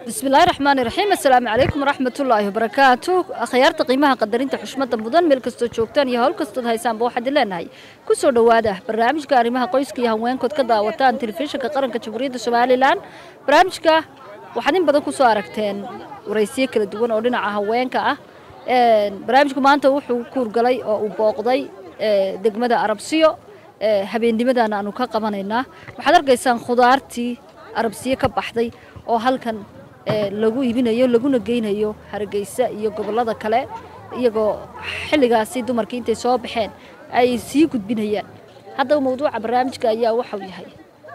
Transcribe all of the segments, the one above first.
bismillaahi raxmaani raxiim assalaamu calaykum waraxmatullaahi wabarakaatu akhyaarta qiimaha qadarinta xushmada mudan meel kastoo joogtaan iyo howl kastood haysaanba waxaad leenahay kusoo dhowaada barnaamijka arrimaha qoyska iyo haweenkood ka daawataan telefishinka qaranka jamhuuriyadda somalilan barnaamijka waxaad in badan kusoo aragteen waraysiyo kala duwan oo dhinaca haweenka ah barnaamijku maanta wuxuu kuurgalay oo uu booqday degmada arabsiyo habeennimadan aanu ka qabanaynaa waxaad arkaysaan khudaartii arabsiyo ka baxday oo halkan lagu iibinayo laguna geynayo hargeysa iyo gobollada kale iyagoo xilligaasi dumarkii intay soo baxeen ay sii gudbinayaan haddaba mawduuca barnaamijka ayaa waxau yahay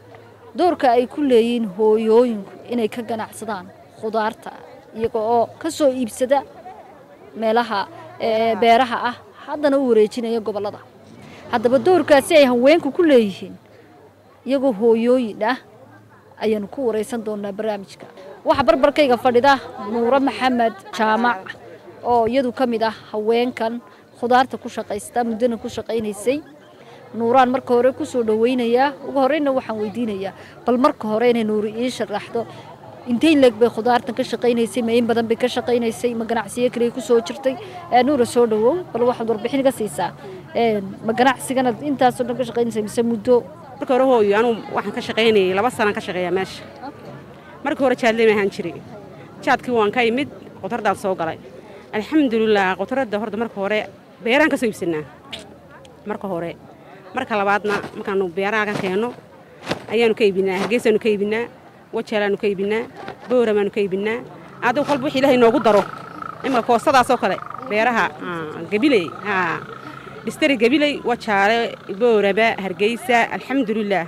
doorka ay ku leeyihiin hooyooyinku inay ka ganacsadaan khudaarta iyaga oo ka soo iibsada meelaha beeraha ah haddana u wareejinaya gobollada haddaba doorkaasi ay haweenku ku leeyihiin iyagoo hooyooyin ah ayaanu ku waraysan doonaa barnaamijka waxaa barbarkayga fadhida nuuro maxamed jaamac oo iyadu ka mid ah haweenkan khudaarta ku shaqaysta muddana ku shaqaynaysay nuuraan marka hore kusoo dhaweynayaa ugu horeyna waxaan weydiinayaa bal marka hore inay nuuri ii sharaxdo intay leeg bay khudaartan ka shaqaynaysay ma in badan bay ka shaqaynaysay ma ganacsiyo kaliya kusoo jirtay nuura soo dhawow bal waxaad warbixin iga siisaa ma ganacsigana intaasoo dhan ka shaqaynaysay mise muddo marka hore hooyo anugu waxaan ka shaqaynayay laba sanaan ka shaqeeyaa meesha marka hore jaadleyma ahaan jiray jaadkii waan ka imid qudraddaan soo galay alxamdulilah qudradda horta marka hore beeraan ka soo iibsanaa marka hore marka labaadna markaanu beeraha ka keenno ayaanu ka iibinaa hargeysaanu ka iibinaa wajaalaanu ka iibinaa booramaanu ka iibinaa adigu kolba wix ilaahay noogu daro imika koosadaasoo kale beeraha gabiley dhistari gabiley wajaale boorama hargeysa alxamdulilah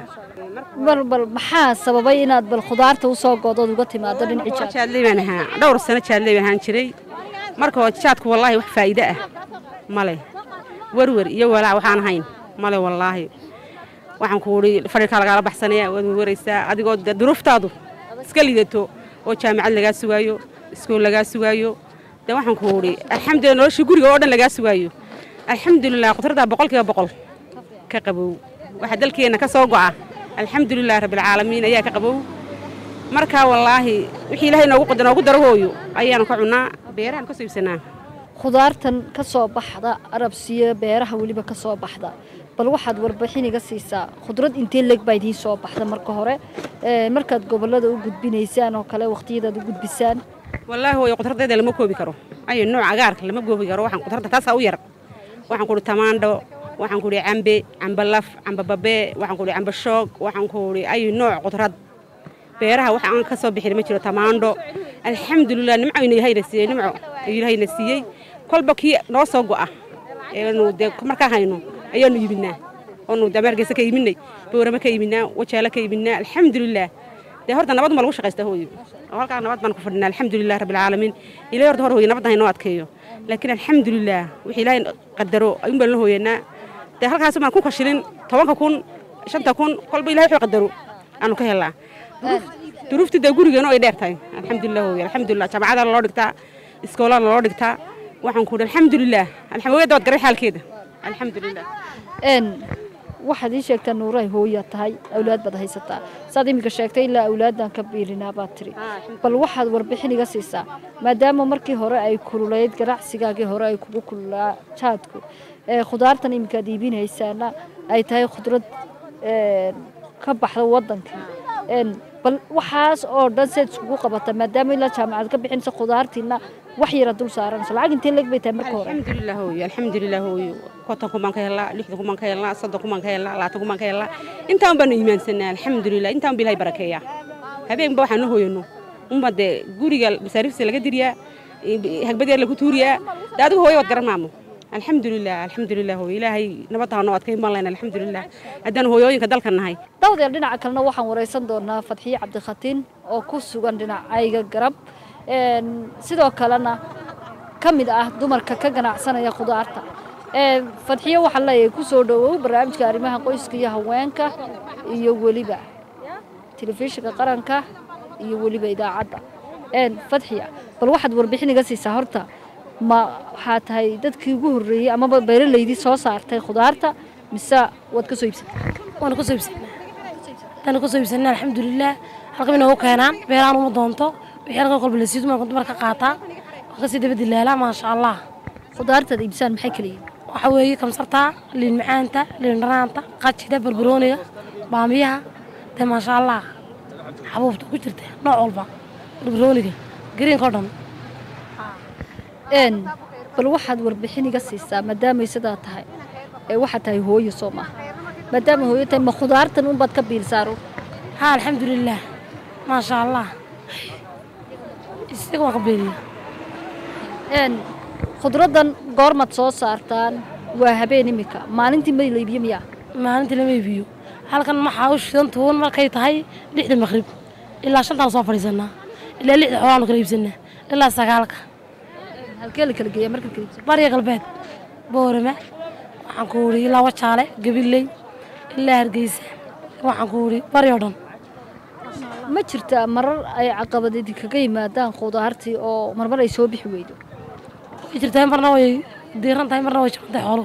bal bal maxaa sababay inaad bal khudaarta usoo goodood uga timaado dhinacii jaad jaadley baan ahaa dhowr sano jaadley baan ahaan jiray marka hore jaadku wallaahi wax faa'iide ah male werwer iyo walaac waxaan ahayn male wallaahi waxaan ku uhi fadhikaa lagaala baxsanaya waad werweraysaa adigoo de duruuftaadu iska lidato oo jaamacad lagaa sugaayo iskool lagaa sugaayo de waxaan ku uhi alxamdulilah nolosha guriga oo dhan lagaa sugaayo alxamdulilah qudradaa boqol kiiba boqol ka qabow waxaa dalkeenna ka soo go'a alxamdulilah rabbilcaalamiin ayaa ka qabow markaa wallaahi wixii ilaahay noogu qada noogu daro hooyo ayaanu ka cunnaa beerahan ka soo iibsanaa khudaartan ka soo baxda arabsiyo beeraha weliba ka soo baxda bal waxaad warbixin iga siisaa khudrad intee leeg baa idiin soo baxda marka hore markaad gobollada u gudbinaysaan oo kale waqtiyadaad u gudbisaan wallaahi hooyo qudradeeda lama koobi karo ayo nooc agaarka lama koobi karo waxaan qudradda taasaa u yar waxaan ku uhi tamaandho waxaan ku uhi cambe cambalaf cambababee waxaan ku uhi cambashoog waxaan ku uhi ayu nooc qudrad beeraha wax aan ka soo bixin ma jiro tamaandho alxamdulilah nimco ina ilahayna siiyey nimco ayuu ilahayna siiyey kolba kii noo soo go'a eenu dee markaa hayno ayaanu iibinaa oonu dee hargeysa ka iibinay boorama ka iibinaa wajaalo ka iibinaa alxamdulilah dee horta nabad ma lagu shaqaysta hooyo oo halkaa nabad baan ku fadhinaa alxamdulilah rabbilcaalamiin ilaahay horta hor hooyo nabadda haynoo adkeeyo laakiin alxamdulilah wixii ilaahay qadaro ayuun baan la hooyanaa dee halkaas baan ku kashilin tobanka kun shanta kun kolba ilahay wuxuu qadaro aanu ka helnaa duruuftii dee gurigeena ay dheer tahay alxamdulilah hooyo alxamdulilah jaamacada loo dhigtaa iskoolada loo dhigtaa waxaan ku uhi alxamdulilah alxamdulilah waad garay xaalkeeda alxamdulilah waxaad ii sheegtaa nuuray hooyaa tahay awlaad baad haysataa saad iminka sheegtay ilaa awlaaddan ka biilinaa baad tiri bal waxaad warbixin iga siisaa maadaama markii hore ay kululayd ganacsigaagii hore ay kugu kululaa jaadku khudaartan iminkaad iibinaysaana ay tahay khudrad ka baxda waddankii bal waxaas oo dhan seed iskugu qabata maadaama ilaa jaamacad ka bixinaysa khudaartiina wax yara dul saaranayso lacag intee leeg bay tahay marka hore alxamdulilah hooyo alxamdulilah hooyo konton kumaan ka helnaa lixdan kumaan ka helnaa soddon kumaan ka helnaa labaatan kumaan ka helnaa intaan baanu iimaansanaa alxamdulilah intaan ba ilahay barakeeyaa habeenba waxaanu hooyano unba dee guriga masaariifta laga diriyaa hagbadeer lagu tuuriyaa dee adigu hooyo waad garan maamo alxamdulilah alxamdulilah hooyo ilaahay nabadda noo adkayn baan lehna alxamdulilah haddaan hooyooyinka dalka nahay dawdeer dhinaca kalena waxaan waraysan doonaa fadxiye cabdikhatiin oo ku sugan dhinacayga garab sidoo kalena ka mid ah dumarka ka ganacsanaya khudaarta fadxiye waxaa leeyahay ku soo dhowow barnaamijka arrimaha qoyska iyo haweenka iyo weliba telefishinka qaranka iyo weliba idaacadda fadxiya bal waxaad warbixin iga siisaa horta ma waxaa tahay dadkii ugu horreeyey amaba beeralaydii soo saartay khudaarta mise waad ka soo iibsatay waana ku soo iibsanaa waana ku soo iibsanaa alxamdulilah halkan inoogu keenaan beeraan uma doonto wixii halkan kolba la siido maan dumar ka qaataa waa kasii daba dilaalaa maasha allah khudaartaad iibsaan maxay kala yihiin waxa weeye kamsarta liin macaanta liin dhanaanta qajida barbarooniga baamiyaha dee maasha allah xabuubta ku jirta nooc walba barbarooniga gariinka oo dhan een bal waxaad warbixin iga siisaa maadaamay sidaa tahay ee waxaad tahay hooyo soo maaha maadaama hooyo tahay ma khudaartan unbaad ka biilsaaro ها الحمد لله ما شاء الله isaga ka beeriya een khudraddan goormaad soo saartaan waa habeen imika maalintii ma la iibiyo miyaa maalintii lama iibiyo halkan maxaa u shidan tuun markay tahay lixda maqrib ilaa shantaan soo fadhiisanaa ilaa lixda xoolaanu kala iibsanaa ilaa sagaalka halkee la kala geeya marka kala iibsan barya galbeed boorama waxaan ku wuri ilaa wajaale gabiley ilaa hargeysa waxaan ku wuri baryo dhan ma jirtaa marar ay caqabadedi kaga yimaadaan khudaartii oo marmar ay soo bixi weydo way jirtaa marna way diiran tahay marna way jaban tahay xooluhu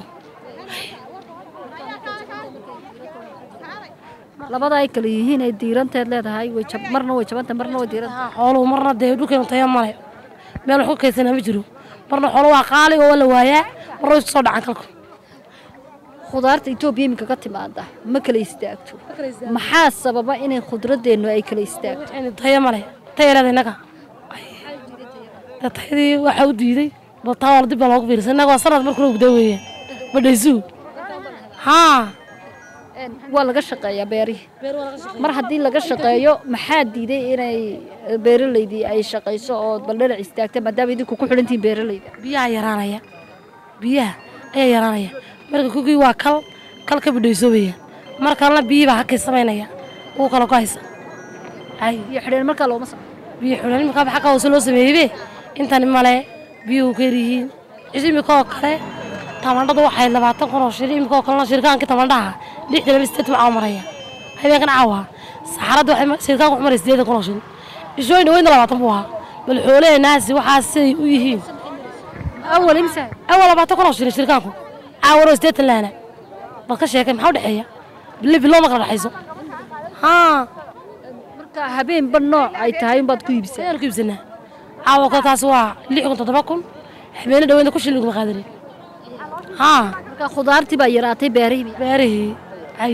labada ay kala yihiin ay diiranteed leedahay way jab marna way jabantahay marna way diiran Haa, xooluhu marna dee dhulkeenu tayo male meel wax ku kaydsanaa ma jiro marna xoolo waa qaali oo waa la waayaa marna way isku soo dhacan kalku khudaarta etoobiya iminka ka timaada ma kala istaagto maxaa sababa inay khudradeennu ay kala istaagto Waxayna tayo male tayo leedahay innaga dee tayadii waxaa u diiday bal taa waa dib baa loogu fiirsan innaga waa sanad markuna guda weeyaan badhaysuu haa Een, waa laga shaqeeyaa beerihii mar haddii laga shaqeeyo maxaa diiday inay eh, beeralaydii ay shaqayso oo bal dhinac istaagta maadaama idinku ku xidhantihiin beeralayda biyaha yaraanaya biyaha ayaa yaraanaya marka kugii waa kal kal ka badhaysoobaya mar kalena biyihii baa hakay samaynaya uu kala ku haysa ay iyo xidheen markaa looma sa biyo xulan imika xagga hoose loo sameeyeybe intani male biyuhu ka yaryihiin is imika oo kale tamandhadu waxay labaatan kun oo shil imika oo kalena shirkaankii tamandhaha lixdan laba sideed baa maraya habeenkan caawa saxaradda waxay ma- shirkaanku wuxuu maray sideedan kun oo shil ishooyna weyna labaatan buu ahaa bal xoolahe naasi waxaa siday u yihiin awal imsa awal labaatan kun oo shil shirkaanku caawano sideetan laana bal ka sheekay maxaa u dhexeeya bille biloo ma kala dhexayso haa marka habeenba nooc ay tahay unbaad ku iibsaa sidaan ku iibsanaa caawa kale taas waa lix kun toddoba kun habeene dhaweynta ku shilin kuma qaadanin haa marka khudaartii baa yaraatay beerihii beerihii ay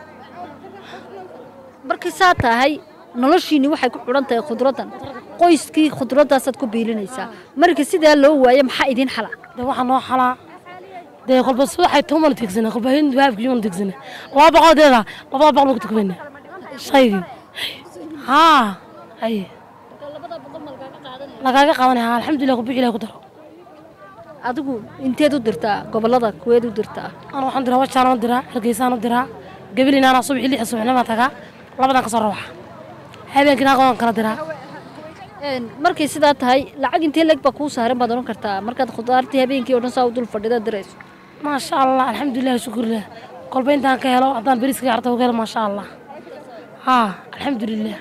markay saa tahay noloshiinni waxay ku xidhan tahay khudraddan qoyskii khudradaasaad ku biilinaysaa marka sidaa loo waayo maxaa idiin xala de waxaa noo xalaa dee kolba si waxay tumana tigsana kolba hin waabkiyumana tigsana laba boqol deeda labada boqol baan ku tukmayna shaygii haa ay lagaaga qaadanaya haa alxamdulilah kubixi ilahi ku daro adigu inteed u dirtaa gobollada kuweed u dirtaa ana waxaan diraa wajaan u diraa hargeysaan u diraa gabilina anaa subaxii lixda subaxnima tagaa labadan ka soo rawaxa habeenkii naaq waan kala diraa Een, markay sidaa tahay lacag intee leg baa kuu saaran baad odhan kartaa markaad khudaartii habeenkii oo dhan saa u dul fadhida dirayso maasha allah alxamdulilah shukurlah kolba intaan ka helo haddaan beriska carta uga helo maasha allah haa alxamdulilah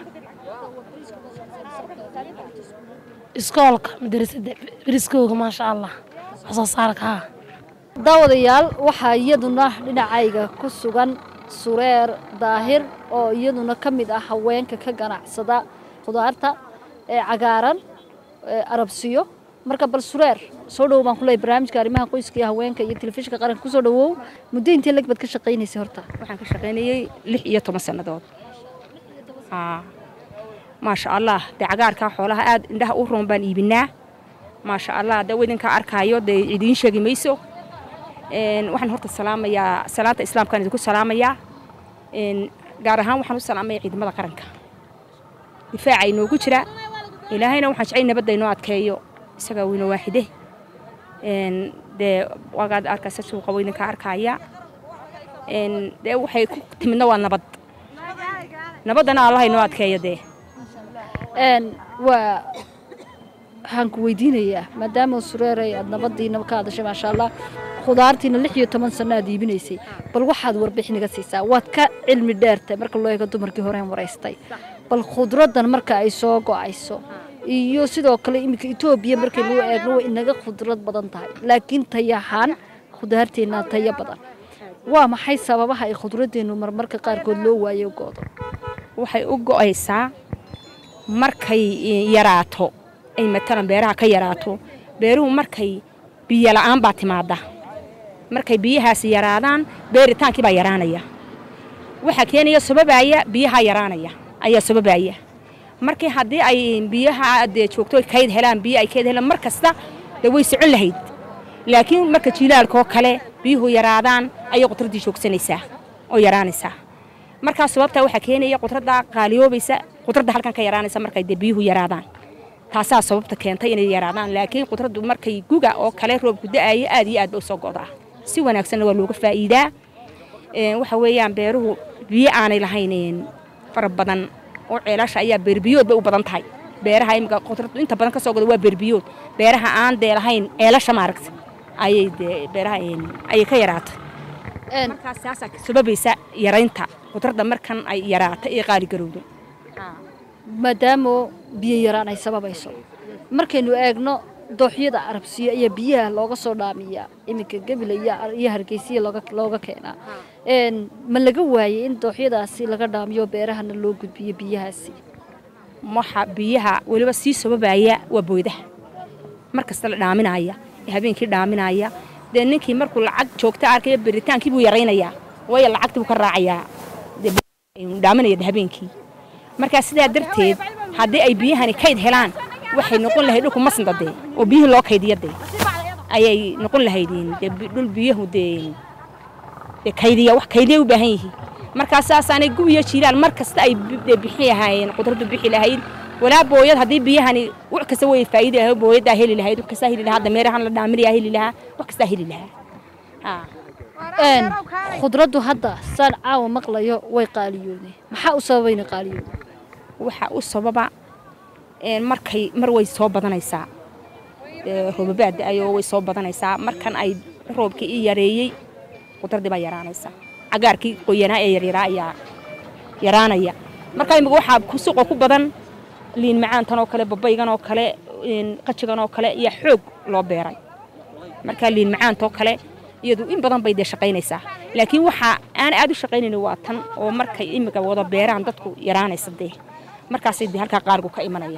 iskoolka madarasada beriskooga maasha allah wax soo saarka haa daawadayaal waxaa iyaduna dhinacayga ku sugan sureer daahir oo iyaduna ka mid ah haweenka ka ganacsada khudaarta ee cagaaran ee arabsiyo marka bal sureer soo dhowow baan kuleeyahay barnaamijka arrimaha qoyska iyo haweenka iyo telefishinka qaranka kusoo dhowow muddo intee leg baad ka shaqaynaysay horta waxaan ka shaqaynayey lix iyo toban sannadood haa maasha allah dee cagaarkaa xoolaha aad indhaha u roon baan iibinaa maasha allah dee idinkaa arkaayo dee idiin sheegi mayso Een, waxaan horta salaamayaa salaanta islaamkaan idinku salaamayaa Een, gaar ahaan waxaan u salaamaya ciidamada qaranka difaaca inoogu jira ilaahayna waxaan jecel nabadda inoo adkeeyo isagaa weyna waaxide Een, dee wagaad arkaysa suuqa waa idinka arkaya Een, dee waxay ku timidna waa nabad nabaddana allah inoo adkeeyo dee een waa waxaan ku weydiinayaa maadaama sureeray aad nabadiina ka hadashay maasha allah khudaartiina lix iyo toban sano aad iibinaysay bal waxaad warbixin iga siisaa waad ka cilmi dheertay marka loo eego dumarkii horeen waraystay bal khudraddan marka ay soo go-ayso iyo sidoo kale iminka etoobiya markay loo eegno way inaga khudrad badan tahay laakiin tayahaan khudaarteennaa tayo badan waa maxay sababaha ay khudradeennu marmarka qaarkood loo waayo goodo waxay u go'aysaa markay yaraato ay matalan beeraha ka yaraato beeruhu markay biyo la'aan baa timaada markay biyahaasi yaraadaan beeritaankii baa yaraanaya waxaa keenaya sababaya biyaha yaraanaya ayaa sababaya markii haddii ay biyaha dee joogto kayd helaan biyo ay kayd helaan mar kasta dee way socon lahayd laakiin marka jilaalkoo kale biyuhu yaraadaan ayay qudraddii joogsanaysaa oo yaraanaysaa markaa sababtaa waxaa keenaya qudradda qaaliyoobaysa qudradda halkan ka yaraanaysa markay dee biyuhu yaraadaan taasaa sababta keentay inay yaraadaan laakiin qudraddu markay guga oo kale roobku da'aya aad iyo aad ba usoo go'daa si wanaagsanna waa looga faa'iidaa waxa weeyaan beeruhu biyo aanay lahayn fara badan oo ceelasha ayaa beerbiyood bay u badan tahay beeraha imika qudraddu inta badan ka soo goda waa beerbiyood beeraha aan dee lahayn ceelasha maaragta ayay dee beeraha ayay ka yaraatay markaas saasaa sababaysa yaraynta qudradda markan ay yaraato ee qaali garowdo maadaama biyo yaraan ay sababayso markaynu eegno dooxyada arabsiyo iyo biyaha looga soo dhaamiyaa iminka gebila iyo hargeysiya looga keenaa ma laga waayey in dooxyadaasi laga dhaamiyo beerahana loo gudbiyo biyahaasi waxa biyaha weliba sii sababaya waa booydaha mar kasta la dhaaminaya ee habeenkii dhaaminaya dee ninkii markuu lacag joogta arkaya beritaankii buu yaraynayaa waayo lacagtii buu ka raacayaa dhaaminaya habeenkii markaa sidaa darteed haddii ay biyahani kayd helaan waxay noqon lahayd dhulku masnda dee oo biyihii loo kaydiya dee ayay noqon lahaydeen dee dhul biyahu dee dee kaydiya wax kaydiya u baahan yihiin markaa saasaanay gubiyo jiilaan mar kasta ay dee bixi lahaayeen qudraddu bixi lahayd walaa booyad haddii biyahani wax kasta way faa'iidi lahayd booyaddaa heli lahayd wax kastaa heli lahaa dameerahan la dhaaminayaa heli lahaa wax kastaa heli lahaa khudraddu hadda saan caawa maqlayo way qaaliyoodeen maxaa u sababayna qaaliyood waxaa u sababa markay mar way soo badanaysaa roobabaad da-ayoo way soo badanaysaa markan ay roobkii ii yareeyey qudraddii baa yaraanaysa cagaarkii qoyanaa ee yaryaraa ayaa yaraanaya markaa imika waxaa suuqa ku badan liin macaantan oo kale babaygan oo kale qajigan oo kale iyo xoog loo beeray markaa liin macaantoo kale iyadu in badan bay dee shaqaynaysaa laakiin waxa aan aad u shaqaynayn waa tan oo markay imika wada beeraan dadku yaraanaysa dee markaasay dee halkaa qaargu ka imanaya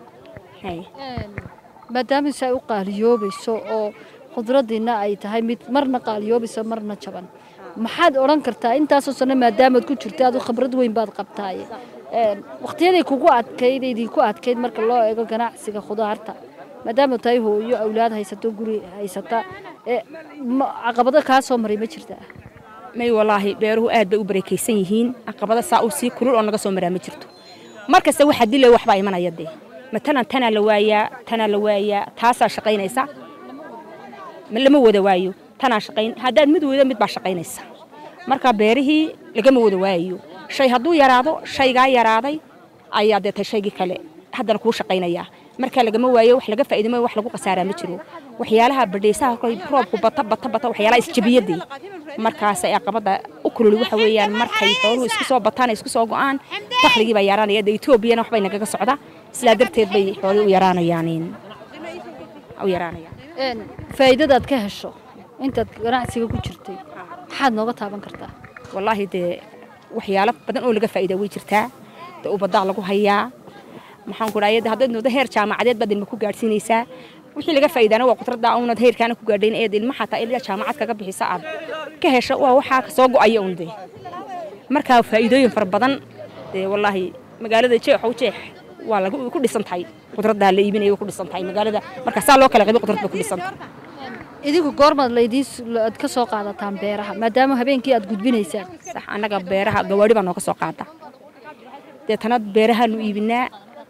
maadaama si ay u qaaliyoobayso oo khudraddiina ay tahay mid marna qaaliyoobaysa marna jaban maxaad odhan kartaa intaasoo sano maadaamaad ku jirta adu khibrad weyn baad qabtaaye waqtiyaday kugu adkayd idinku adkayd marka loo eego ganacsiga khudaarta maadaama tahay hooyo awlaad haysato guri haysata caqabado kaa soo maray ma jirtaa may walaahi beeruhu aad bay u barakaysan yihiin caqabada saa uu sii kulul oo naga soo maraa ma jirto mar kasta waxaa dilay waxbaa imanaya dee matalan tanaa la waayaa tanaa la waayaa taasaa shaqaynaysa lama wada waayo tanaa shaqayn haddaad mid weydo mid baa shaqaynaysa marka beerihii lagama wada waayayo shay hadduu yaraado shaygaa yaraaday ayaa dee tay shaygii kale haddana kuu shaqaynayaa markaa lagama waayo wax laga faa'iidamo wax lagu khasaaraa ma jiro waxyaalaha badhaysaha koy roobku bata bata bata waxyaalaha isjabiyadii markaas ay aqabada u kululi waxa weeyaan markay xooluhu isku soo bataan isku soo go'aan dakhligii baa yaraanaya dee etoobiyana waxbay nagaga socda sidaa darteed bay xoolihii u yaraanayaan u yaraanayaan faa'iidadaad ka hesho intaad ganacsiga ku jirtay maxaad nooga taaban kartaa wallaahi dee waxyaalo badan oo laga faa'iida way jirtaa dee ubadaa lagu hayaa maxaan ku dhahay haddaad noodo heer jaamacadeed baad ilma ku gaadhsiinaysaa wixii laga faa'iidaana waa qudradda unad heerkaana ku gaadhayn eed ilma xataa ilaa jaamacad kaga bixisa aad ka hesho waa waxaa soo go'aya un dee markaa faa'iidooyin fara badan dee wallaahi magaalada jeexow jeex waa lagu ku dhisan tahay qudraddaa la iibinaya way ku dhisan tahay magaalada marka saa loo kala qaybo qudrad bay ku dhisan tahay idinku goormaad laydiin aad ka soo qaadataan beeraha maadaama habeenkii aad gudbinaysaan sax annaga beeraha gawaadhi baa nooga soo qaada deetana beerahaanu iibinaa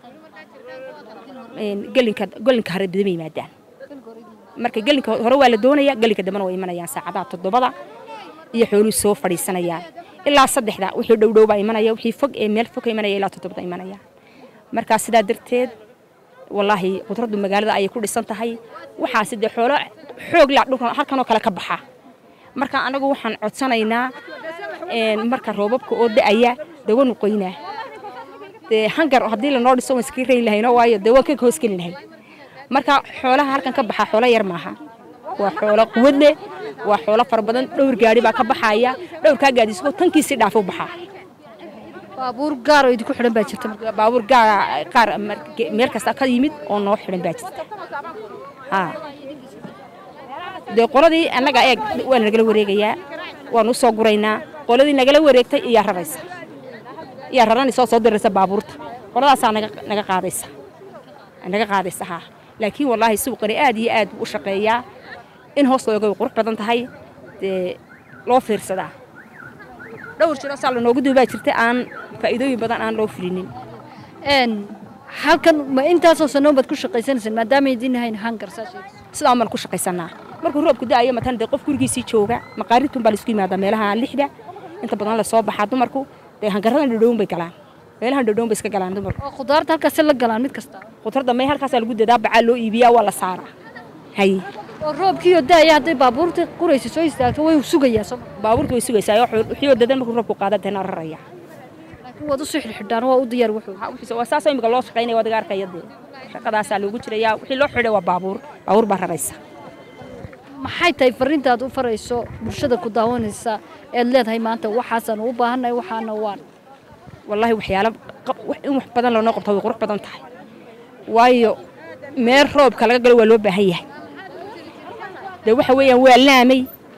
gelinka gelinka hore dama yimaadaan marka gelinka hore waa la doonaya gelinka dambena way imanayaan saacadaha toddobada iyo xooluhu soo fadhiisanayaan ilaa saddexda wixii dhowdhow baa imanaya wixii fog ee meel fog ka imanaya ilaa toddobada imanaya markaa sidaa darteed wallaahi qudraddu magaalada ayay ku dhisan tahay waxaasi dee xoolo xoog laa dhulkan halkanoo kale ka baxa marka anagu waxaan codsanaynaa marka roobabka oo da'aya dawanu qoynaa dee hangar haddii lanoo dhiso waan iskaga rayn lahayno waayo dee waan ka hoosgeli lahay marka xoolaha halkan ka baxa xoolo yar maaha waa xoolo quwad leh waa xoolo fara badan dhowr gaari baa ka baxaya dhowrkaa gaadisgo tankiisii dhaafo baxaa baabuur gaar oo idinku xidhan baa jirta marka baabuur gaara qaar mar- meel kasta ka yimid oo noo xidhan baa jirta haa dee qoladii annaga eeg waa nagala wareegayaa waan u soo guraynaa qoladii nagala wareegtay iyaa raraysa iyaa raranaysa oo soo diraysa baabuurta qoladaasaa naga naga qaadaysa naga qaadaysa haa laakiin wallaahi suuqani aad iyo aad buu u shaqeeyaa in hoos looga way qurux badan tahay dee loo fiirsadaa dhowr jiro saa lanoogu duubaa jirta aan faa'iidooyin badan aan loo fulinin een halkan ma intaasoo sanoon baad ku shaqaysanaysaan maadaama idin hayn hangar saa sheegaysa sidaan baan ku shaqaysanaa markuu roobku da'ayo matan dee qof gurigiisii jooga maqaaridtun baa laisku yimaadaa meelaha lixda inta badan la soo baxaa dumarku dee hangaradan dhadhown bay galaan meelahan dhadhown bay iska galaan dumarku oo khudaarta halkaasi la galaan mid kasta qutarda may halkaasaa lagu dadaa bacaa loo iibiyaa waa la saaraa haye oo roobkiiyo daaya hadday baabuurta quraysa soo istaagto way sugayaa soo baabuurta way sugaysaa wixii dadan markuu roobku qaada deena raraya laakiin waad usoo xidhxidhaan waa u diyaar wuxuu Waxa u xisa- waa saasoo imika loo shaqaynaya waad iga arkaya dee shaqadaasaa loogu jirayaa wixii loo xidhay waa baabuur baabuur baa raraysa maxay tahay fariintaad u farayso bulshada ku daawanaysa eed leedahay maanta waxaasaan u baahannahay waxaana waan wallaahi waxyaalo qab- wax- in wax badan loonoo qabto way qurux badan tahay waayo meel roobka laga galo waa loo baahan yahay dee waxa weeyaan waa laamay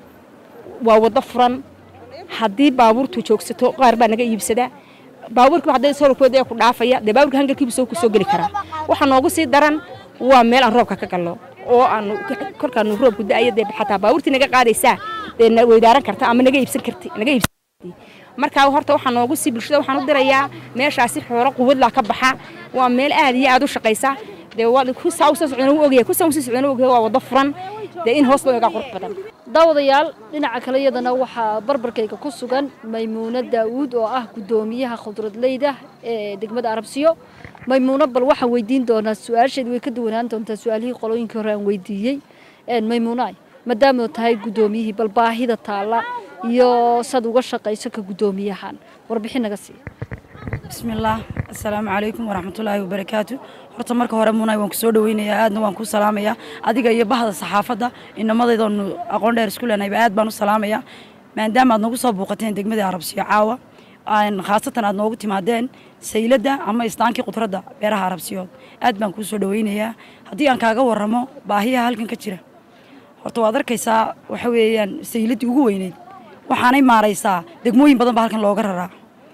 waa waddo furan haddii baabuurtu joogsato qaar baa naga iibsadaa baabuurkii hadday solkooda ku dhaafaya dee baabuurka hangarkiibu soo ku soo geli karaa waxa noogu sii daran waa meel aan roobka ka galno oo aanu kolkaanu roobku da'ayo dee xataa baabuurtii naga qaadaysaa dee na weydaaran karta ama naga iibsan karti naga iibsan markaa horta waxaa noogu sii bulshada waxaan u dirayaa meeshaasi xoolo quwadlaa ka baxa waa meel aad iyo aad u shaqaysa dee waa ku saa usoo socdana u ogyahay ku saa usoo socdana u ogyahay waa waddo furan dee in hoos loo egaa qurux badan daawadayaal dhinaca kale iyadana waxaa barbarkayga ku sugan maymuuno daawuud oo ah guddoomiyaha khudradleyda ee degmada arabsiyo maymuuno bal waxaan weydiin doonaa su-aasheed way ka duwanaan doontaa su-aalihii qolooyinkii hore aan weydiiyey maymuunaay maadaama tahay guddoomiyihii bal baahida taalla iyo sad uga shaqayso ka guddoomiyahan warbixin naga siiya bismillaah assalaamu calaykum waraxmatullaahi wabarakaatu horta marka hore munay waan ku soo dhaweynayaa aadna waan ku salaamayaa adiga iyo bahda saxaafadda inamadaydoonu aqoon dheer isku leenahayba aad baan u salaamayaa maadaama aad nagu soo buuqateen degmadii arabsiyo caawa aan khaasatan aad noogu timaadeen sayladda ama istaankii qudradda beeraha arabsiyood aad baan kuu soo dhaweynayaa haddii aan kaaga warramo baahiyaha halkan ka jira horta waad arkaysaa waxa weeyaan sayladdii ugu weyneyd waxaanay maaraysaa degmooyin badan baa halkan looga raraa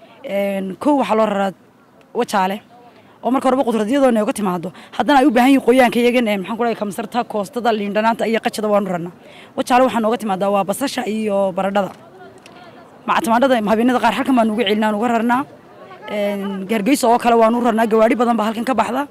kow waxaa loo raraa wajaale oo marka horeba qudradyadoo nooga timaado haddana ay u baahan yihin qoyaanka iyagan ee maxaan ku dhahay kamsarta koostada liindhanaanta iyo qajada waanu rarnaa wajaale waxaa nooga timaadaa waa basasha iyo baradhada mactamaadhada habeenada qaar halkan baan uga celinaa uga rarnaa hargeysa oo kale waanu rarnaa gawaadhi badan baa halkan ka baxda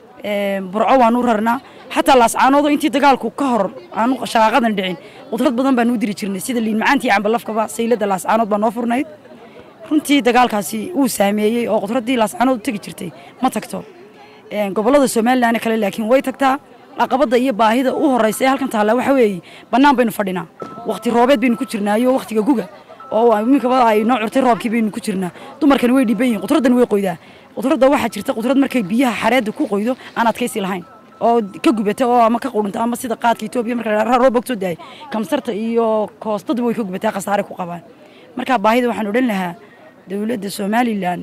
burco waanu rarnaa xataa laascaanoodoo intii dagaalku ka hor aanu shaqaaqadan dhicin qudrad badan baan u diri jirnay sida liin macaantii cambalafkaba saylada laascaanood baa noo furnayd runtii dagaalkaasi wuu saameeyey oo qudraddii laascaanood u tegi jirtay ma tagto gobollada somalilan kale laakiin way tagtaa caqabadda iyo baahida u horeysa ee halkan taalla waxa weeye bannaan baynu fadhinaa waqti roobeed baynu ku jirnaayo waqtiga guga oo iminkaba ay noo curtay roobkii baynu ku jirnaa dumarkani way dhiban yihin qudraddani way qoydaa qudradda waxaa jirta qudrad markay biyaha xareedda ku qoydo aan adkaysi lahayn oo ka gubata oo ama ka qudhinta ama sida qaadka etoobiya marka la roob ogtoo daay kamsarta iyo koostaduba way ka gubataa khasaare ku qabaan marka baahida waxaan odhan lahaa dowladda somalilan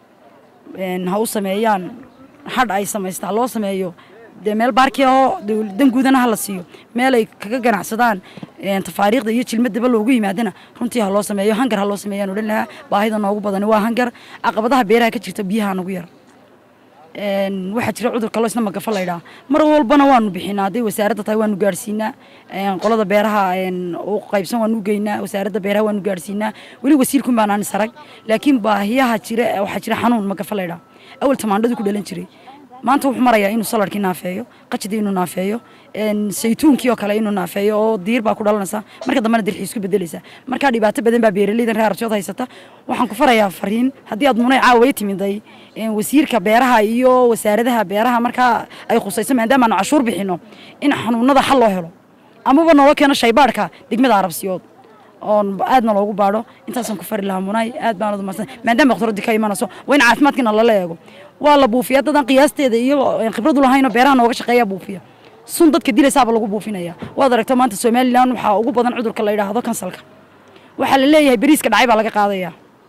ha u sameeyaan hadh ay samaysta loo sameeyo dee meel baarki oo dan guudana ha la siiyo meel ay kaga ganacsadaan tafaariikhda iyo jilmadaba loogu yimaadana runtii ha loo sameeyo hangar ha loo sameeyaan odhan lahaa baahida noogu badani waa hangar caqabadaha beeraha ka jirta biyaha nagu yar waxaa jira cudurka loo isna magafa laydhaa mar walbana waanu bixinaa hadday wasaaradda tahay waanu gaadhsiinaa qolada beeraha u qaybsan waanu geynaa wasaaradda beeraha waanu gaadhsiinaa weli wasiirkun baan aan sarag laakiin baahiyaha jira waxaa jira xanuun magafa laydhaa awal tamaandhadu ku dhalan jiray maanta wuxuu marayaa inuu saladkii naafeeyo qajadii inuu naafeeyo saytuunkii oo kale inuu naafeeyo oo diir baa ku dhalanaysa marka dambena dirxii isku bedelaysa markaa dhibaato badan baa beeraleydan reer arabsiyood haysata waxaan ku farayaa fariin haddii aad munay caawa timiday wasiirka beeraha iyo wasaaradaha beeraha markaa ay khusayso maadaama aanu cashuur bixino in xanuunada xal loo helo amaba nooga keeno shaybaadhka degmada arabsiyood oon aadna loogu baadho intaasaan ku fari lahaa munay aad baan udumarsan maadaama doktoradii ka imanayso waa in caafimaadkiina lala eego waa la buufiya dadan qiyaasteeda iyo khibradu lahaynoo beeraha nooga shaqeeya buufiya sun dadka dilaysaaba lagu buufinaya waad aragto maanta somalilan waxaa ugu badan cudurka la yidhaahdo kansalka waxaa la leeyahay beriiska dhacay baa laga qaadaya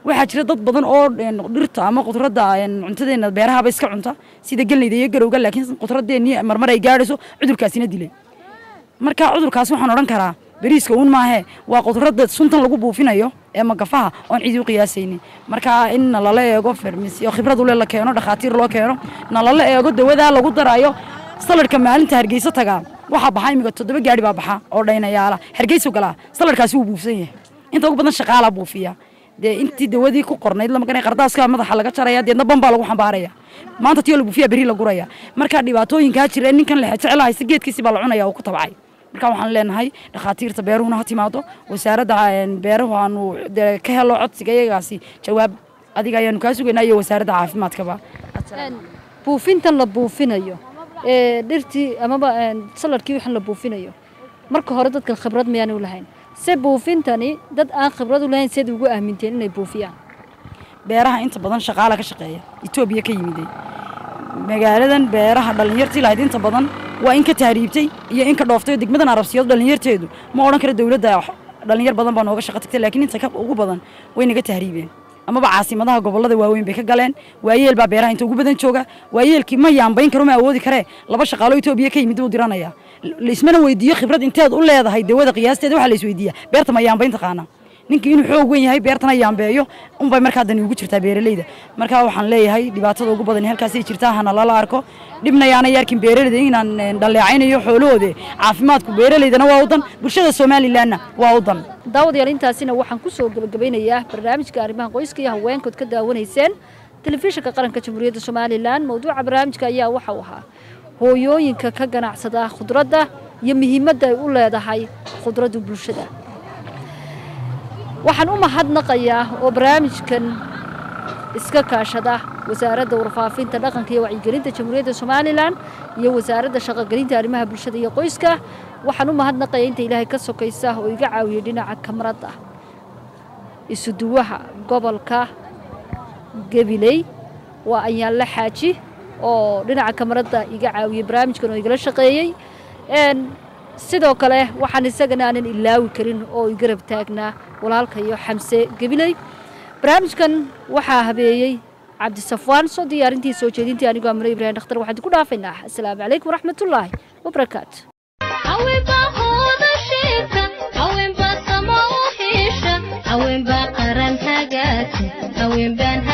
waxaa jira dad badan oo een, dhirta ama khudradda een, cuntadeena beerahaba iska cunta sida geleyda iyo garowga laakiin khudraddeennii marmar ay gaadhayso cudurkaasina dilay marka cudurkaas waxaan odhan karaa beriiska uun maahe waa khudradda suntan lagu buufinayo ee magafaha oon cidi u qiyaasaynin marka in nalala eego farmasi oo khibrad ule la keeno dhakhaatiir loo keeno nalala eego dawadaa lagu darayo saladhka maalinta hargeysa tagaa waxaa baxa imiga toddoba gaari baa baxa oo dhaynayaala hargeysu galaa saladhkaasi wuu buufsan yahay inta ugu badan shaqaalaa buufiya dee intii dawadii ku qornayd lama garanay qardaaska madaxa laga jaraya deedna ban baa lagu xambaaraya maanta tiyo la buufiya beri la guraya marka dhibaatooyinkaa jira ninkan lexe jecel haysta geedkiisi baa la cunaya oo ku tabcay marka waxaan leenahay dhakhaatiirta beeruhuna ha timaado wasaaradda een, beeruhu aanu dee ka helo codsiga iyagaasi jawaab adiga ayaanu kaa sugaynaa iyo wasaaradda caafimaadkaba Een, buufintan la buufinayo ee dhirtii amaba een, saladkii waxaan la buufinayo marka hore dadkan khibrad miyaanay u lahayn se buufintani dad aan khibrad u lahayn seed ugu aaminteen inay buufiyaan beeraha inta badan shaqaala ka shaqeeya etoobiya ka yimiday magaaladan beeraha dhallinyartii lahayd inta badan waa in ka tahriibtay iyo in ka dhooftay oo degmadan arabsiyadu dhallinyarteedu ma odhan karo dowladda dhallinyar badan baa nooga shaqo tagtay laakiin inta ka ugu badan way naga tahriibeen amaba caasimadaha gobollada waaweyn bay ka galeen waayeel baa beeraha inta ugu badan jooga waayeelkii ma yaambayn karo ma awoodi karee laba shaqaalo etoobiya ka yimid buu diranaya laismana weydiiyo khibrad inteed u leedahay dawada qiyaasteeda waxaa la isweydiiya beerta ma yaambayn taqaana ninkii inuu xoog weyn yahay beertana yaambeeyo unbay markaa dani ugu jirtaa beeralayda markaa waxaan leeyahay dhibaatada ugu badan halkaasay jirtaa hana lala arko dhibna yaana yarkin beeralayda inaan een, dhaleecaynayo xoolahooda caafimaadku beeralaydana waa u dan bulshada somalilanna waa u dan daawadayaal intaasina waxaan ku soo gabagabeynayaa barnaamijka arrimaha qoyska iyo haweenkood ka daawanayseen telefishinka qaranka jamhuuriyadda somalilan mowduuca barnaamijka ayaa waxa uu ahaa hooyooyinka ka ganacsada khudradda iyo muhiimadda ay u leedahay khudraddu bulshada waxaan u mahadnaqayaa oo barnaamijkan iska kaashada wasaaradda warfaafinta dhaqanka iyo wacyigelinta jamhuuriyadda somalilan iyo wasaaradda shaqogelinta arrimaha bulshada iyo qoyska waxaan u mahadnaqayaa inta ilaahay ka sokaysa oo iga caawiyey dhinaca kamarada isuduwaha gobolka gabiley waa ayaanla xaaji oo dhinaca kamarada iga caawiyey barnaamijkan oo igala shaqeeyey Een, sidoo kale waxaan isagana aanan ilaawi karin oo igarab taagnaa walaalka iyo xamse gabiley barnaamijkan waxaa habeeyey cabdisafwaan soo diyaarintii soo jeedintii anigoo amre ibraahim dhakhtar waxaan ku dhaafaynaa asalaamu calaykum waraxmatullaahi wabarakaatu haweenbaa hooda sheegta haweenbaa sama u xiisha haweenbaa qaran hagaagta haweenbaan